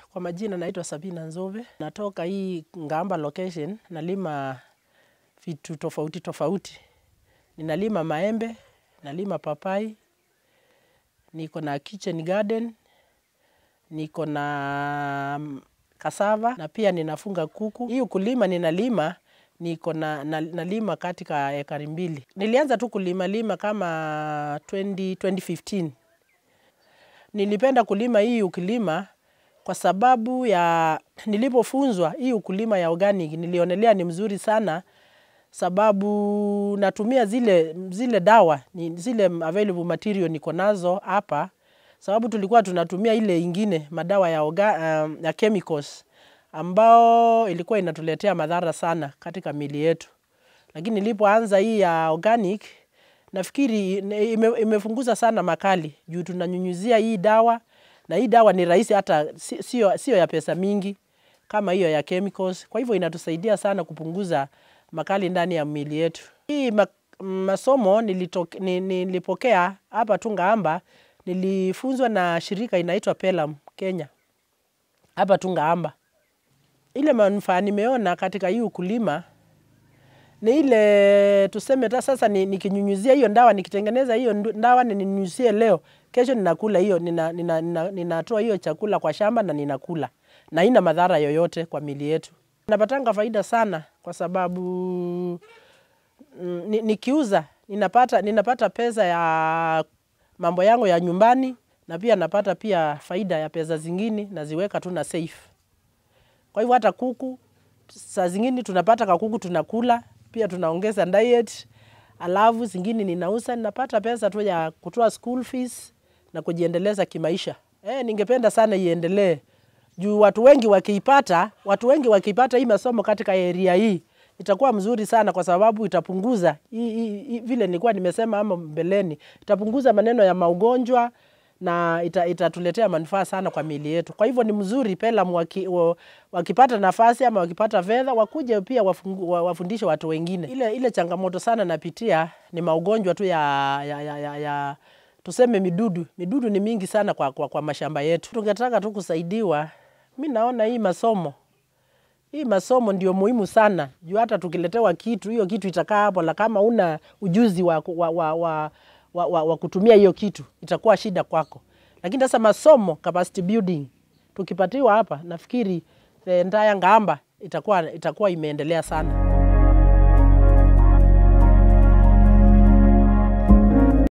Kwa majina naitwa Sabina Nzove, natoka hii Ngamba location, nalima vitu tofauti tofauti. Ninalima maembe, nalima papai, niko na kitchen garden, niko na cassava na pia ninafunga kuku. Hii ukulima ninalima niko na, na, nalima katika ekari mbili. Nilianza tu kulima lima kama 20, 2015. Nilipenda kulima hii ukulima kwa sababu ya nilipofunzwa hii ukulima ya organic nilionelea ni mzuri sana sababu natumia zile, zile dawa ni zile available material niko nazo hapa sababu tulikuwa tunatumia ile ingine madawa ya, orga, um, ya chemicals ambao ilikuwa inatuletea madhara sana katika mili yetu, lakini nilipoanza hii ya organic nafikiri ime, imefunguza sana makali juu tunanyunyuzia hii dawa na hii dawa ni rahisi hata sio, sio ya pesa mingi kama hiyo ya chemicals. Kwa hivyo inatusaidia sana kupunguza makali ndani ya miili yetu. Hii masomo nilitoke, nilipokea hapa tu Ngamba, nilifunzwa na shirika inaitwa Pelham Kenya hapa tu Ngamba. Ile manufaa nimeona katika hii ukulima ni ile tuseme ta sasa nikinyunyuzia hiyo dawa, nikitengeneza hiyo dawa ninyunyuzie leo, kesho ninakula hiyo, ninatoa nina, nina, nina hiyo chakula kwa shamba na ninakula na haina madhara yoyote kwa mili yetu. Napatanga faida sana kwa sababu nikiuza ninapata, ninapata pesa ya mambo yangu ya nyumbani na pia napata pia faida ya pesa zingine naziweka tu na safe. Kwa hivyo hata kuku saa zingine tunapata kakuku tunakula pia tunaongeza diet, alafu zingine ninauza ninapata pesa tu ya kutoa school fees na kujiendeleza kimaisha. Eh, ningependa sana iendelee juu watu wengi wakiipata, watu wengi wakiipata hii masomo katika area hii itakuwa mzuri sana, kwa sababu itapunguza hii, hii, hii, vile nilikuwa nimesema ama mbeleni, itapunguza maneno ya maugonjwa na ita, itatuletea manufaa sana kwa miili yetu. Kwa hivyo ni mzuri Pelham waki, wakipata nafasi ama wakipata fedha wakuje pia wafungu, wafundishe watu wengine. Ile, ile changamoto sana napitia ni maugonjwa tu ya, ya, ya, ya, ya tuseme midudu. Midudu ni mingi sana kwa, kwa, kwa mashamba yetu. Tungetaka tu kusaidiwa. Mi naona hii masomo hii masomo ndio muhimu sana juu hata tukiletewa kitu hiyo kitu itakaa hapo, la kama una ujuzi wa, wa, wa, wa, wa, wa, wa kutumia hiyo kitu itakuwa shida kwako. Lakini sasa masomo capacity building tukipatiwa hapa, nafikiri entire Ngamba itakuwa, itakuwa imeendelea sana.